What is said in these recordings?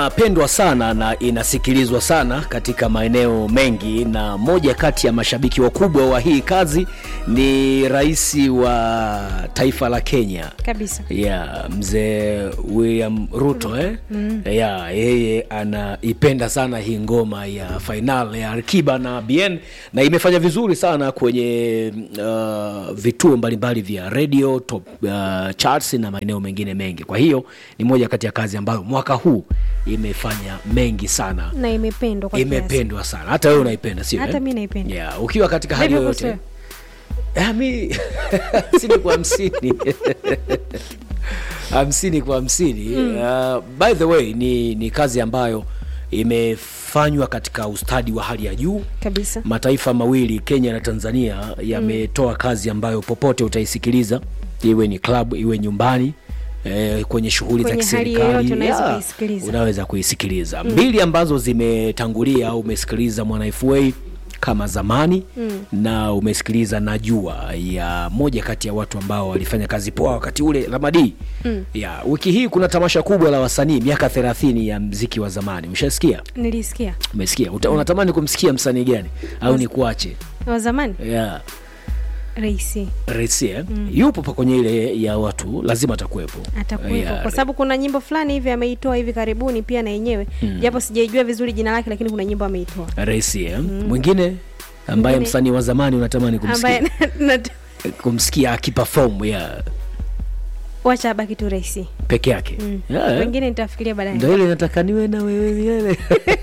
Inapendwa sana na inasikilizwa sana katika maeneo mengi, na moja kati ya mashabiki wakubwa wa hii kazi ni rais wa taifa la Kenya kabisa. ya mzee William Ruto eh? ya yeye anaipenda sana hii ngoma ya final ya Alikiba na Bien na imefanya vizuri sana kwenye uh, vituo mbalimbali vya radio top uh, charts na maeneo mengine mengi. Kwa hiyo ni moja kati ya kazi ambayo mwaka huu imefanya mengi sana, na imependwa kwa kiasi. imependwa sana. Hata wewe unaipenda, sio? Hata eh? mi naipenda. yeah. Ukiwa katika hali Vipi yoyote kuhusu Ah, mi hamsini kwa hamsini hamsini kwa hamsini Uh, by the way ni, ni kazi ambayo imefanywa katika ustadi wa hali ya juu kabisa mataifa mawili Kenya na Tanzania yametoa kazi ambayo popote utaisikiliza iwe ni club iwe nyumbani eh, kwenye shughuli za Kwenye hali yoyote kiserikali unaweza yeah, kuisikiliza. unaweza kuisikiliza mbili ambazo zimetangulia au umesikiliza Mwana FA kama zamani na umesikiliza Najua ya moja kati ya watu ambao walifanya kazi poa wakati ule Ramadi ya wiki hii kuna tamasha kubwa la wasanii miaka 30 ya mziki wa zamani ushasikia nilisikia umesikia Uta, unatamani kumsikia msanii gani au ni kuache wa zamani yeah. raisi Raisi, eh? yupo pa kwenye ile ya watu lazima atakuwepo atakuwepo Yeah, kwa sababu kuna nyimbo fulani hivi ameitoa hivi karibuni pia na yenyewe japo sijaijua vizuri jina lake lakini kuna nyimbo ameitoa Raisi, eh? mwingine ambaye Mwingine- msanii wa zamani unatamani kumsikia ambaye na- kumsikia akiperform yeah, wacha abaki tu raisi peke yake yeah, eh? wengine nitafikiria baadaye ndo ile nataka niwe na wewe milele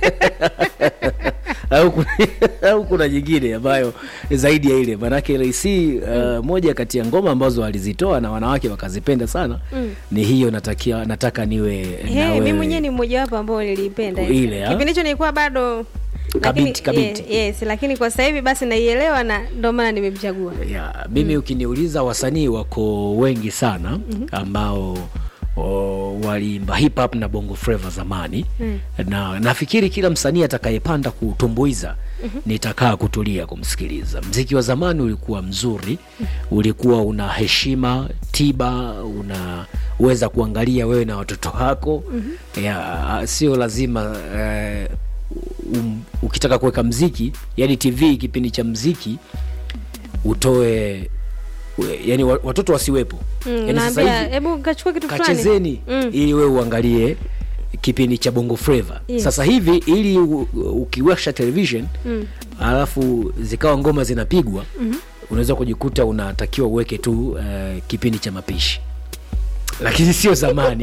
au kuna, au kuna nyingine ambayo zaidi ya ile manake Raisi uh, moja kati ya ngoma ambazo alizitoa na wanawake wakazipenda sana ni hiyo natakia, nataka niwe na Hey, mi wewe. mwenyewe ni mmojawapo ambao niliipenda Ile, ha? kipindi hicho nilikuwa bado Kabinti, lakini, kabinti. ye- yes, lakini kwa sasa hivi basi naielewa na ndio maana nimemchagua ya mimi ukiniuliza wasanii wako wengi sana ambao o, waliimba hip hop na bongo flava zamani na nafikiri kila msanii atakayepanda kutumbuiza nitakaa kutulia kumsikiliza mziki wa zamani ulikuwa mzuri ulikuwa una heshima tiba unaweza kuangalia wewe na watoto wako ya sio lazima eh, um, ukitaka kuweka mziki yani tv kipindi cha mziki utoe we- yani wa- watoto wasiwepo Mm, yani sasa naambia hivi hebu kachukua kitu fulani kachezeni Mm. ili wewe uangalie kipindi cha bongo flava Yes. sasa hivi ili u- u- ukiwasha television Mm. alafu zikawa ngoma zinapigwa unaweza kujikuta unatakiwa uweke tu uh, kipindi cha mapishi lakini sio zamani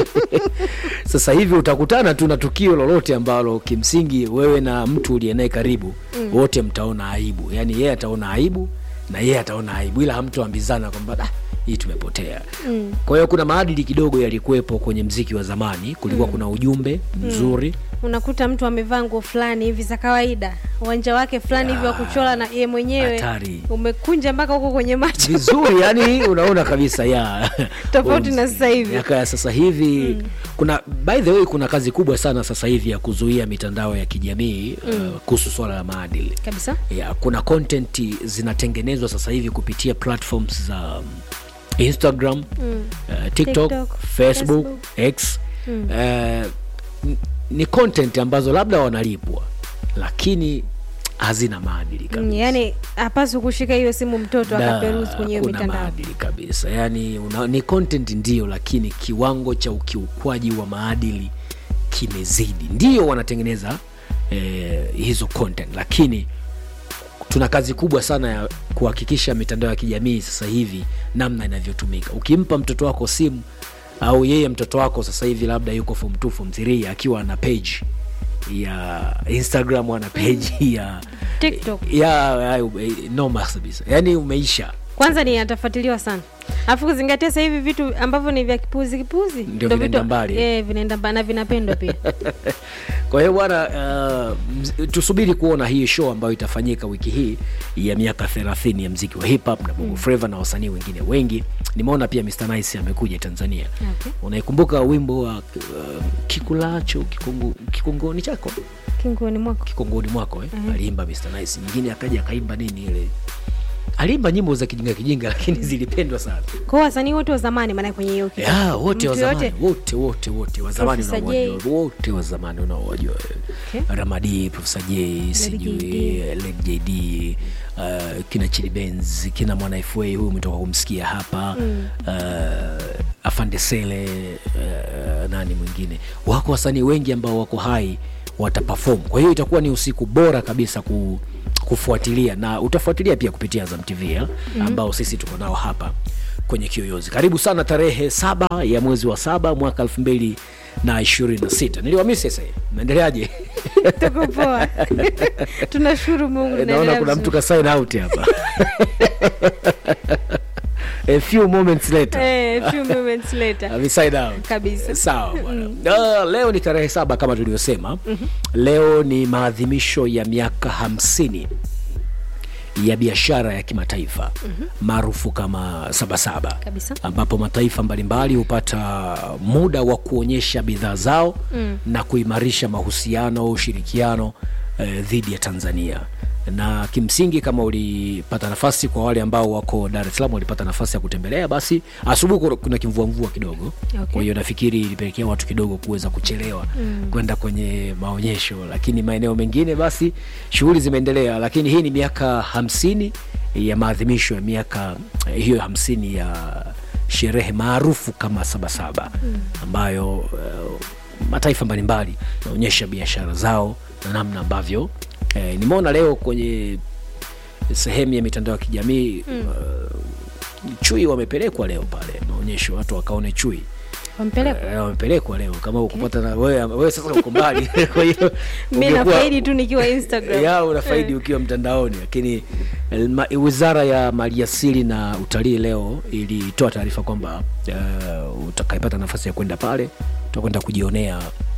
sasa hivi utakutana tu na tukio lolote ambalo kimsingi wewe na mtu uliye naye karibu wote mtaona aibu yaani yeye ataona aibu na yeye ataona aibu ila hamtoambizana kwamba "Ah, hii tumepotea Mm. kwa hiyo kuna maadili kidogo yalikuwepo kwenye mziki wa zamani kulikuwa kuna ujumbe mzuri unakuta mtu amevaa nguo fulani hivi za kawaida uwanja wake fulani hivi wa kuchora na ye mwenyewe Hatari. umekunja mpaka huko kwenye macho vizuri yani unaona kabisa ya Tofauti na sasa hivi. miaka ya sasa hivi kuna by the way kuna kazi kubwa sana sasa hivi ya kuzuia mitandao ya kijamii uh, kuhusu swala la maadili kabisa ya kuna content zinatengenezwa sasa hivi kupitia platforms za um, instagram uh, tiktok, TikTok, facebook, Facebook. x uh, n- ni content ambazo labda wanalipwa lakini hazina maadili kabisa mm, yani hapaswi kushika hiyo simu mtoto Da, akaperuzi kwenye hiyo hakuna mitandao maadili kabisa yani una, ni content ndio lakini kiwango cha ukiukwaji wa maadili kimezidi ndio wanatengeneza eh, hizo content lakini tuna kazi kubwa sana ya kuhakikisha mitandao ya kijamii sasa hivi namna inavyotumika ukimpa mtoto wako simu au yeye mtoto wako sasa hivi labda yuko form 2 form 3 akiwa ana page ya instagram ana page ya TikTok. ya, ya noma kabisa yani umeisha kwanza ni atafuatiliwa sana alafu kuzingatia sasa hivi vitu ambavyo ni vya kipuzi kipuzi Ndio ndo vinaenda vitu- mbali. eh, vinaenda mbali na vinapendwa pia kwa hiyo bwana uh, mz- tusubiri kuona hii show ambayo itafanyika wiki hii ya miaka 30 ya mziki wa hip hop na bongo flava na wasanii wengine wengi nimeona pia Mr Nice amekuja Tanzania Okay. unaikumbuka wimbo wa uh, kikulacho kikungu, kikungoni chako kinguoni mwako kikunguni mwako eh? aliimba Mr Nice nyingine akaja akaimba nini ile aliimba nyimbo za kijinga kijinga lakini zilipendwa sana Kwa hiyo wasanii wote wa zamani maana kwenye hiyo kitu. ya wote wa Mtu yote? zamani wote wote wote wa zamani Professor unaowajua wote wa zamani unaowajua Okay. Ramadi, Profesa J, sijui JD. Lady JD, uh, kina Chili Benz, kina Mwana FA huyu umetoka kumsikia hapa mm. uh, Afande Sele uh, nani mwingine, wako wasanii wengi ambao wako hai wataperform. Kwa hiyo itakuwa ni usiku bora kabisa ku, kufuatilia na utafuatilia pia kupitia Azam TV ya, ambao sisi tuko nao hapa kwenye Kiyoyozi. Karibu sana tarehe saba ya mwezi wa saba mwaka elfu mbili na ishirini na sita. Niliwamisi sasa, naendeleaje? Tuko poa. Tunashukuru Mungu naona tunaendelea kuna vizuri. mtu ka sign out hapa a few moments later Eh, few moments later. ame sign out Kabisa. sawa bwana Ah, leo ni tarehe saba kama tulivyosema leo ni maadhimisho ya miaka hamsini ya biashara ya kimataifa maarufu kama sabasaba Kabisa. ambapo mataifa mbalimbali hupata muda wa kuonyesha bidhaa zao mm. na kuimarisha mahusiano ushirikiano eh, dhidi ya Tanzania na kimsingi kama ulipata nafasi kwa wale ambao wako Dar es Salaam walipata nafasi ya kutembelea, basi asubuhi kuna- kuna kimvua mvua kidogo Okay. kwa hiyo nafikiri ilipelekea watu kidogo kuweza kuchelewa kwenda kwenye maonyesho, lakini maeneo mengine basi shughuli zimeendelea. Lakini hii ni miaka hamsini ya maadhimisho ya miaka eh, hiyo hamsini ya sherehe maarufu kama Sabasaba ambayo eh, mataifa mbalimbali naonyesha biashara zao na namna ambavyo eh, nimeona leo kwenye sehemu ya mitandao ya kijamii uh, chui wamepelekwa leo pale maonyesho, watu wakaone chui Wampeleka. Eh, wamepelekwa leo kama ukupata na wewe, wewe sasa uko mbali kwa hiyo Mimi ungekuwa- nafaidi tu nikiwa Instagram. ya unafaidi ukiwa mtandaoni, lakini eh, ma- wizara ya maliasili na utalii leo ilitoa taarifa kwamba uh, utakayepata nafasi ya kwenda pale utakwenda kujionea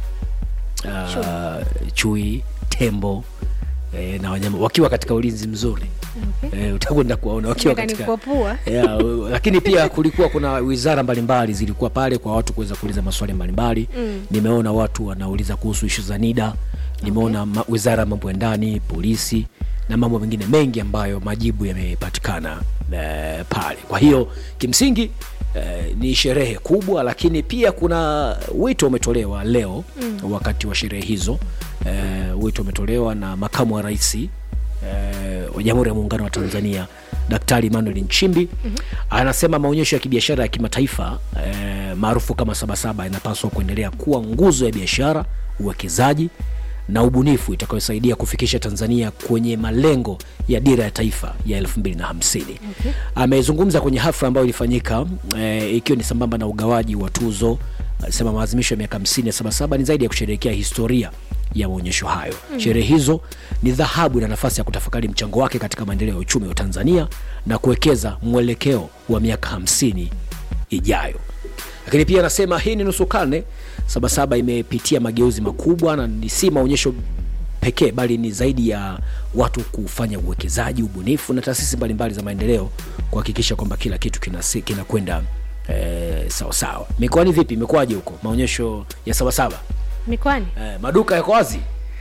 uh, chui, tembo eh, na wanyama wakiwa katika ulinzi mzuri Okay. eh, utakwenda kuwaona wakiwa Nataka katika nikupopua. yeah, u- lakini pia kulikuwa kuna wizara mbalimbali zilikuwa pale kwa watu kuweza kuuliza maswali mbalimbali Mm. nimeona watu wanauliza kuhusu ishu za NIDA nimeona ma, wizara ya mambo ya ndani polisi na mambo mengine mengi ambayo majibu yamepatikana eh, pale kwa hiyo kimsingi eh, ni sherehe kubwa lakini pia kuna wito umetolewa leo mm. wakati wa sherehe hizo eh, wito umetolewa na makamu wa raisi eh, wa Jamhuri ya Muungano wa Tanzania Daktari Emmanuel Nchimbi mm-hmm. anasema maonyesho ya kibiashara ya kimataifa eh, maarufu kama Sabasaba yanapaswa kuendelea kuwa nguzo ya biashara, uwekezaji na ubunifu itakayosaidia kufikisha Tanzania kwenye malengo ya dira ya taifa ya 2050. Okay. Amezungumza kwenye hafla ambayo ilifanyika eh, ikiwa ni sambamba na ugawaji wa tuzo. Alisema maadhimisho ya miaka 50 ya Sabasaba ni zaidi ya kusherehekea historia ya maonyesho hayo. Mm. Sherehe hizo ni dhahabu na nafasi ya kutafakari mchango wake katika maendeleo ya uchumi wa Tanzania na kuwekeza mwelekeo wa miaka hamsini ijayo. Lakini pia anasema hii ni nusu karne. Sabasaba imepitia mageuzi makubwa na ni si maonyesho pekee bali ni zaidi ya watu kufanya uwekezaji, ubunifu na taasisi mbalimbali za maendeleo kuhakikisha kwamba kila kitu kinasi- kinakwenda eh, sawasawa. Mikoani vipi, imekuwaje huko maonyesho ya Sabasaba? Mikwani? Eh, maduka yako wazi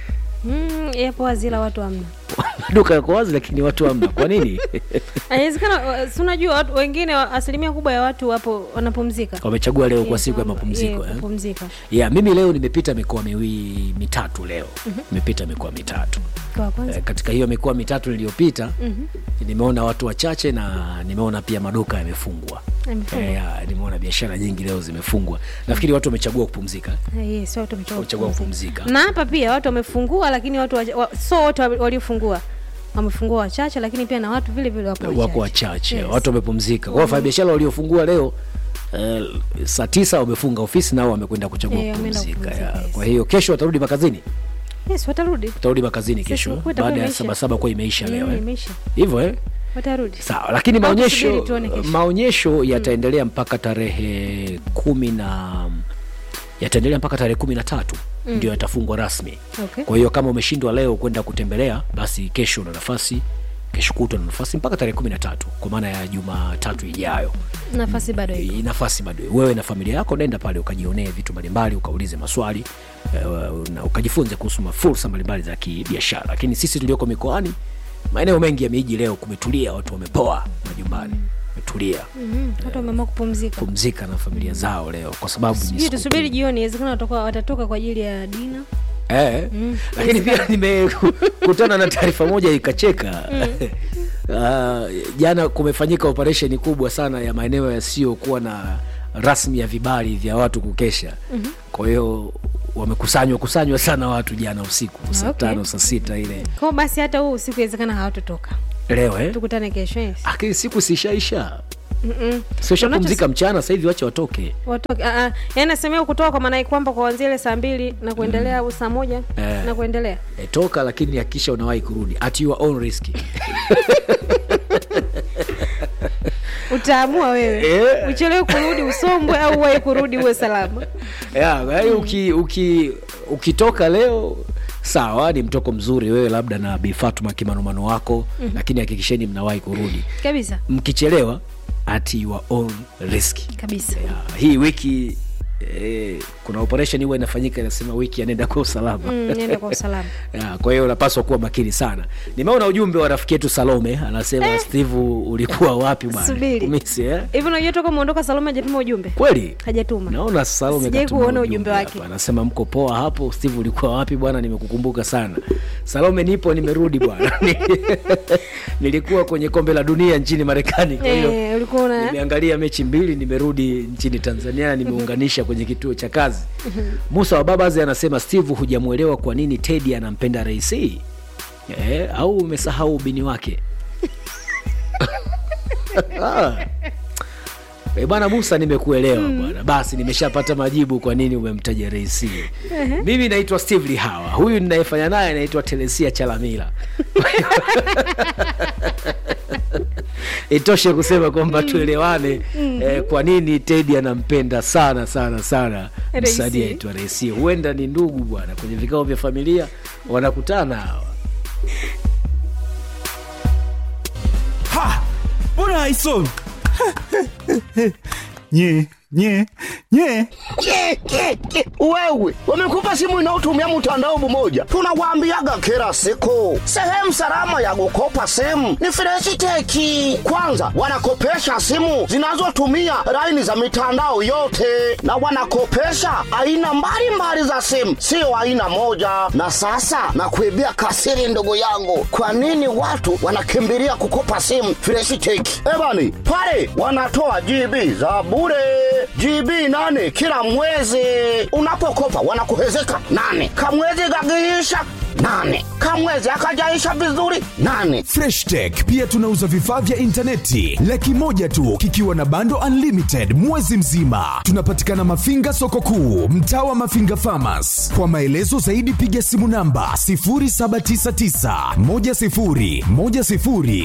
Mm, yapo wazila watu hamna. maduka yako wazi lakini watu hamna. Kwa nini? Inawezekana si unajua watu wengine wa- asilimia kubwa ya watu wapo wanapumzika. Wamechagua leo kwa Yes, siku ya kwamba- mapumziko yeah, eh? kupumzika. Yeah, mimi leo nimepita mikoa miwili mitatu leo nimepita mikoa mitatu Kwa kwanza. eh, katika hiyo mikoa mitatu niliyopita Mhm. nimeona watu wachache na nimeona pia maduka yamefungwa Amefungwa. eh, ya, nimeona biashara nyingi leo zimefungwa nafikiri watu wamechagua kupumzika Ah, Yes, watu wamechagua Wamechagua kupumzika. kupumzika. Na hapa pia watu wamefungua, lakini watu wa, wa, so wote wa- waliofungua wamefungua wachache, lakini pia na watu vile vile wapo wako wachache Yes. watu wamepumzika kwa wafanyabiashara waliofungua leo eh, saa tisa wamefunga ofisi nao wamekwenda kuchagua Eh, wameenda kupumzika kupumzika, ya. yes. kwa hiyo kesho watarudi makazini Yes, watarudi. watarudi makazini Sisi kesho huku itakuwa baada ya imeisha. sabasaba kuwa imeisha leo Mm, eh. imeisha. hivyo eh? Watarudi. sawa lakini Au maonyesho tusubiri tuone kesho. maonyesho yataendelea mpaka tarehe kumi na yataendelea mpaka tarehe kumi na tatu ndio yatafungwa rasmi Okay. kwa hiyo kama umeshindwa leo kwenda kutembelea basi kesho una nafasi kesho kutwa na nafasi mpaka tarehe kumi na tatu kwa maana ya jumatatu ijayo Nafasi bado iko. Hii nafasi bado wewe na familia yako nenda pale ukajionee vitu mbalimbali ukaulize maswali eh, na ukajifunze kuhusu mafursa mbalimbali za kibiashara lakini sisi tulioko mikoani maeneo mengi ya miji leo kumetulia watu wamepoa majumbani wametulia Mhm, watu wameamua kupumzika pumzika na familia zao leo kwa sababu ni sijui siku tusubiri jioni inawezekana watakuwa- watatoka kwa ajili ya dina Eh, lakini pia nimekutana na taarifa moja ikacheka Ah, jana kumefanyika operesheni kubwa sana ya maeneo yasiyokuwa na rasmi ya vibali vya watu kukesha kwa hiyo wamekusanywa kusanywa sana watu jana usiku saa Okay. tano saa sita ile kwao basi hata huu usiku inawezekana hawatotoka leo eh? tukutane kesho yes. lakini siku sishaisha Mm-mm. siwashapumzika mchana sasa hivi wache watoke watoke ah, ah. yaani nasemea kutoka kwa maana kwamba kuanzia ile saa mbili na kuendelea au saa moja Eh. na kuendelea e, toka lakini hakikisha unawahi kurudi at your own risk utaamua wewe Eh. uchelewe kurudi usombwe au uwahi kurudi uwe salama yeah, yaani uki, uki, ukitoka leo sawa ni mtoko mzuri wewe labda na Bi Fatuma kimanumano wako mm-hmm. lakini hakikisheni mnawahi kurudi kabisa mkichelewa at your own risk kabisa yeah, hii wiki eh, kuna operation huwa inafanyika inasema wiki anaenda kwa usalama mm, nenda kwa usalama Ya, kwa hiyo unapaswa kuwa makini sana nimeona ujumbe wa rafiki yetu salome anasema eh. steve ulikuwa wapi bwana Subiri. Kumisi, eh? hivi unajua toka umeondoka salome hajatuma ujumbe kweli hajatuma naona salome Sijai katuma kuona ujumbe wake. hapa. anasema mko poa hapo steve ulikuwa wapi bwana nimekukumbuka sana salome nipo nimerudi bwana nilikuwa kwenye kombe la dunia nchini marekani kwa hiyo Eh, ulikuwa una nimeangalia mechi mbili nimerudi nchini tanzania nimeunganisha kwenye kituo cha kazi musa wa babazi anasema steve hujamwelewa kwa nini tedi anampenda raisi eh, au umesahau ubini wake Ah. Eh, bwana musa nimekuelewa bwana basi nimeshapata majibu kwa nini umemtaja reisi mimi naitwa steve lihawa huyu ninayefanya naye anaitwa telesia chalamila itoshe kusema kwamba tuelewane eh, kwa nini tedi anampenda sana sana sana Reisi. msanii aitwa reisi huenda ni ndugu bwana kwenye vikao vya familia wanakutana hawa Ha! Mbona haisomi? nye nye nye Ke, ke, ke. Wewe wamekupa simu inayotumia mtandao mmoja, tunawaambiaga kila siku, sehemu salama ya kukopa simu ni Freshiteki. Kwanza wanakopesha simu zinazotumia laini za mitandao yote, na wanakopesha aina mbalimbali za simu, sio aina moja. Na sasa nakuibia kasiri, ndugu yangu, kwa nini watu wanakimbilia kukopa simu Freshiteki? Ebani pale wanatoa GB za bure GB nane kila mwezi. Unapokopa wanakuhezeka nane, kamwezi gagiisha nane, kamwezi akajaisha vizuri nane. Fresh Tech pia tunauza vifaa vya intaneti laki moja tu kikiwa na bando unlimited mwezi mzima. Tunapatikana Mafinga soko kuu, mtaa wa Mafinga Farmers. Kwa maelezo zaidi piga simu namba 0799 10 10 00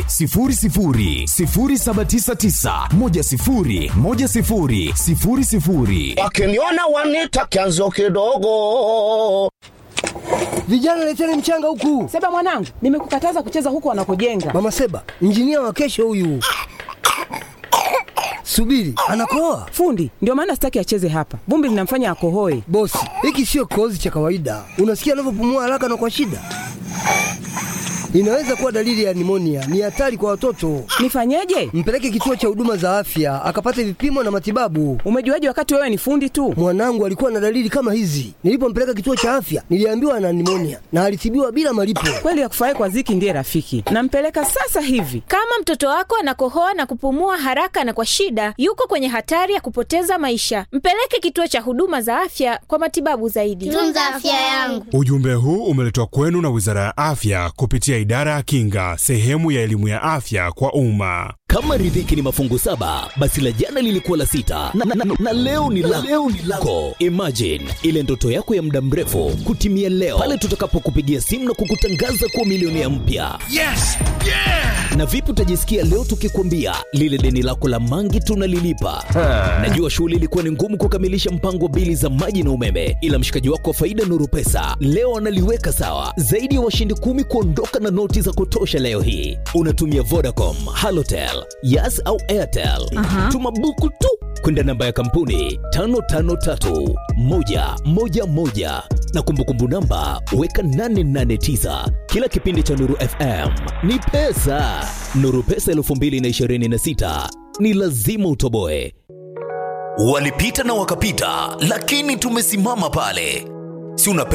0799 10 10 00 Wakiniona wanita kianzio kidogo. Vijana leteni mchanga huku. Seba mwanangu, nimekukataza kucheza huko wanakojenga. Mama Seba, injinia wa kesho huyu. Subiri, anakoa. Fundi, ndio maana sitaki acheze hapa. Vumbi linamfanya akohoe. Bosi, hiki sio kikohozi cha kawaida. Unasikia anavyopumua haraka na kwa shida. Inaweza kuwa dalili ya nimonia. Ni hatari kwa watoto. Nifanyeje? Mpeleke kituo cha huduma za afya akapate vipimo na matibabu. Umejuaje wakati wewe ni fundi tu? Mwanangu alikuwa na dalili kama hizi. Nilipompeleka kituo cha afya, niliambiwa ana nimonia na alitibiwa bila malipo. Kweli ya kufurahi kwa ziki ndiye rafiki. Nampeleka sasa hivi. Kama mtoto wako anakohoa na kupumua haraka na kwa shida, yuko kwenye hatari ya kupoteza maisha. Mpeleke kituo cha huduma za afya kwa matibabu zaidi. tunza afya yangu. Ujumbe huu umeletwa kwenu na Wizara ya Afya kupitia Idara ya Kinga, sehemu ya elimu ya afya kwa umma. Kama riziki ni mafungu saba, basi la jana lilikuwa la sita na, na, na, na leo ni la leo ni lako. Imagine ile ndoto yako ya muda mrefu kutimia leo pale tutakapokupigia simu na kukutangaza kuwa milionea mpya. Yes! Yeah! Na vipi utajisikia leo tukikwambia lile deni lako la mangi tunalilipa? Najua shughuli ilikuwa ni ngumu kukamilisha mpango wa bili za maji na umeme, ila mshikaji wako wa faida Nuru Pesa leo analiweka sawa. Zaidi ya washindi kumi kuondoka na noti za kutosha leo hii. Unatumia Vodacom, Halotel, Yas au Airtel. Tuma buku tu kwenda namba ya kampuni 553111 na na kumbukumbu namba weka 889 kila kipindi cha nuru fm ni pesa nuru pesa 226 ni lazima utoboe walipita na wakapita lakini tumesimama pale si unapenda